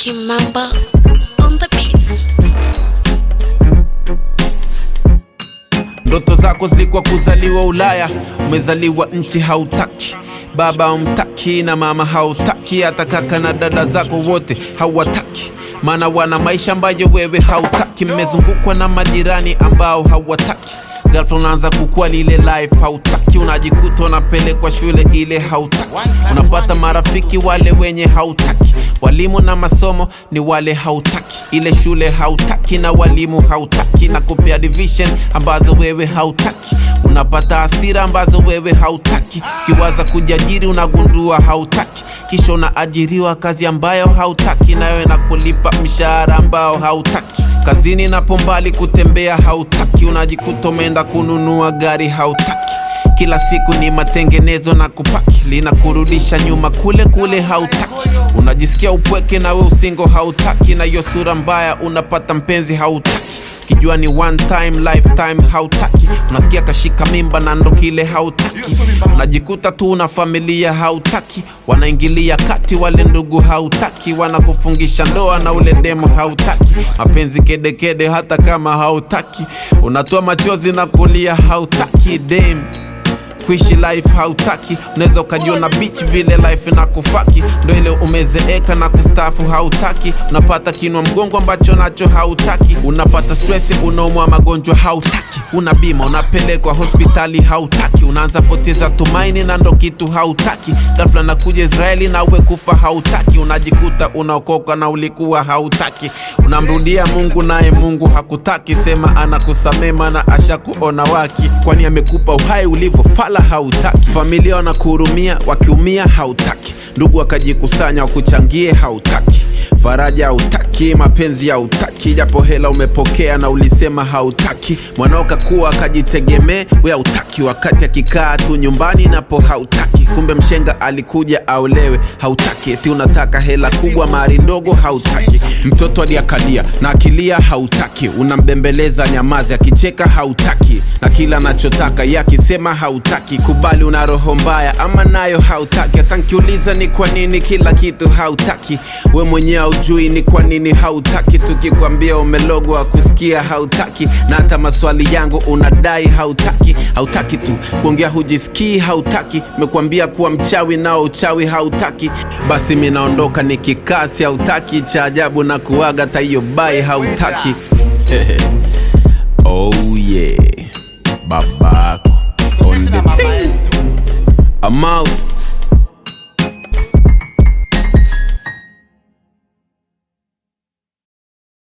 Kimamba on the beats. Ndoto zako zilikuwa kuzaliwa Ulaya, umezaliwa nchi hautaki, baba umtaki na mama hautaki, hata kaka na dada zako wote hawataki, maana wana maisha ambayo wewe hautaki. Mmezungukwa na majirani ambao hawataki ghafla unaanza kukua lile life hautaki, unajikuta unapelekwa shule ile hautaki, unapata marafiki wale wenye hautaki, walimu na masomo ni wale hautaki, ile shule hautaki na walimu hautaki, na kupea division ambazo wewe hautaki, unapata hasira ambazo wewe hautaki, ukiwaza kujiajiri unagundua hautaki, kisha unaajiriwa kazi ambayo hautaki, nayo inakulipa mshahara ambao hautaki kazini napo mbali kutembea hautaki, unajikuta umeenda kununua gari hautaki. Kila siku ni matengenezo na kupaki, linakurudisha nyuma kule kule hautaki. Unajisikia upweke na we usingo hautaki, na hiyo sura mbaya unapata mpenzi hautaki kijua ni one time lifetime hautaki, unasikia kashika mimba na ndo kile hautaki, unajikuta tu una familia hautaki, wanaingilia kati wale ndugu hautaki, wanakufungisha ndoa na ule demo hautaki, mapenzi kedekede hata kama hautaki, unatoa machozi na kulia hautaki dem kuishi life hautaki, unaweza ukajiona beach vile life na kufaki, ndo ile umezeeka na kustafu hautaki, unapata kinwa mgongo ambacho nacho hautaki, unapata stress, unaumwa magonjwa hautaki, una bima unapelekwa hospitali hautaki, unaanza poteza tumaini na ndo kitu hautaki, ghafla nakuja Israeli na uwe kufa hautaki, unajikuta unaokoka na ulikuwa hautaki, unamrudia Mungu naye Mungu hakutaki, sema anakusamema na ashakuona waki, kwani amekupa uhai ulivyofala hautaki, familia wanakuhurumia wakiumia hautaki, ndugu wakajikusanya wakuchangie hautaki faraja hautaki, mapenzi hautaki, japo hela umepokea na ulisema hautaki. Mwanao kakuwa akajitegemee, we hautaki, wakati akikaa tu nyumbani napo hautaki. Kumbe mshenga alikuja aolewe, hautaki. Eti unataka hela kubwa, mari ndogo, hautaki. Mtoto aliakalia na akilia, hautaki. Unambembeleza nyamazi, akicheka hautaki, na kila anachotaka ye akisema hautaki. Kubali una roho mbaya, ama nayo hautaki. Hata nkiuliza ni kwa nini kila kitu hautaki, we mwenyewe haujui ni kwa nini hautaki. Tukikwambia umelogwa kusikia hautaki, na hata maswali yangu unadai hautaki. Hautaki tu kuongea, hujisikii hautaki. Mekwambia kuwa mchawi nao uchawi hautaki. Basi mi naondoka nikikasi hautaki. Cha ajabu na kuaga taiyo bai hautaki. oh yeah, babako on the thing. I'm out.